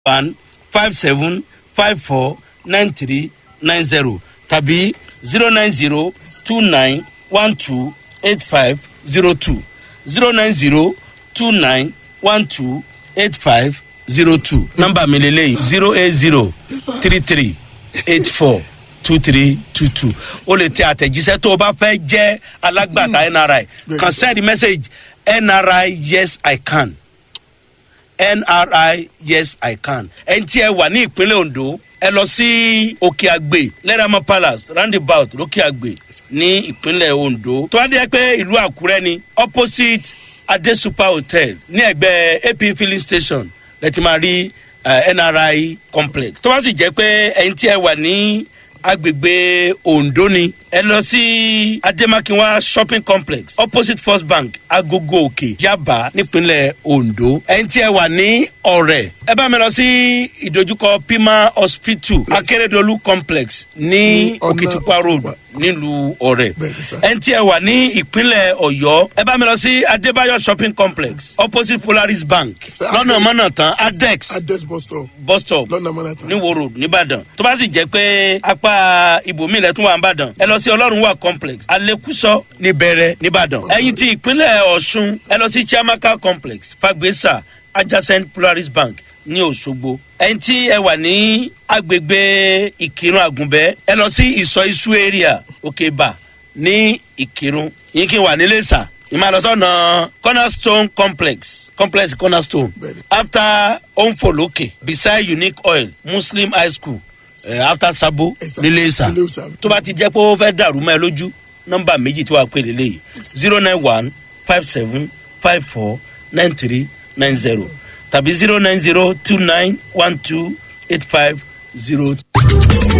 one five seven five four nine three nine zero tàbí zero nine zero two nine one two eight five zero two zero nine zero two nine one two eight five zero two nọmba mi lele zero eight zero three three eight four two three two two o lè tẹ àtẹ̀jíṣẹ́ tó o bá fẹ́ jẹ́ alágbàtà nri kan send message nri yes i can nri yes i can ẹni tí ẹ wà ní ìpínlẹ̀ ondo ẹ lọ sí òkè àgbè lẹ́ràmọ́ palace roundabout lókè àgbè ní ìpínlẹ̀ ondo tó wá dé pé ìlú àkúrẹ́ ni opposite adesupa hotel ní ẹgbẹ́ ap filling station lẹ́tí máa rí uh, nri complex tó bá sì jẹ́ pé ẹni tí ẹ wà ní agbègbè ondo ni ẹ lọ sí ademakinwa shopping complex opposite first bank agogo òkè yaba nípínlẹ̀ ondo ẹni tí ẹ wà ní ọ̀rẹ́ ẹ bá mi lọ sí ìdojúkọ pima hospital akérèdọ́lù complex ní òkìtìpá road nílùú ọ̀rẹ́ ẹni tí ẹ wà ní ìpínlẹ̀ ọ̀yọ́ ẹ bá mi lọ sí adébáyọ̀ shopping complex opposite polaris bank lọ́nà mọ́nà tán adex adex bus stop bus stop lọ́nà mọ́nà tán ní wo road nìbàdàn tó bá sì jẹ́ pé apá ibòmí ilẹ̀ tún wà nìbàdàn ẹ lọ sí ọlọ́run wà complex alekuso níbẹ̀rẹ̀ nìbàdàn ẹ̀yìn tí ìpínlẹ̀ ọ̀ṣun ẹ lọ sí chiamaka complex fagbesa adjacent polaris bank ní òṣogbo ẹ̀yìn tí ẹ wà ní agbègbè ìkírun àgùnbẹ́ ẹ lọ sí ìsọ isu area òkèbà ní ìkírun yín kí n wà nílé sà ìmàlọ́sọ̀nà cornerstone complex complex cornerstone Bẹ́ẹ̀ni. after onfoloke beside unique oil muslim high school uh, after sabo Ẹ̀sà. nílé ìsà Nílé Ìsà. tó bá ti jẹ́ pé ó fẹ́ dàrú mọ́ ẹ lójú nọ́mbà méjì tó wà pé lélẹ́yìí zero nine one five seven five four nine three nine zero tàbí zero nine zero two nine one two eight five zero.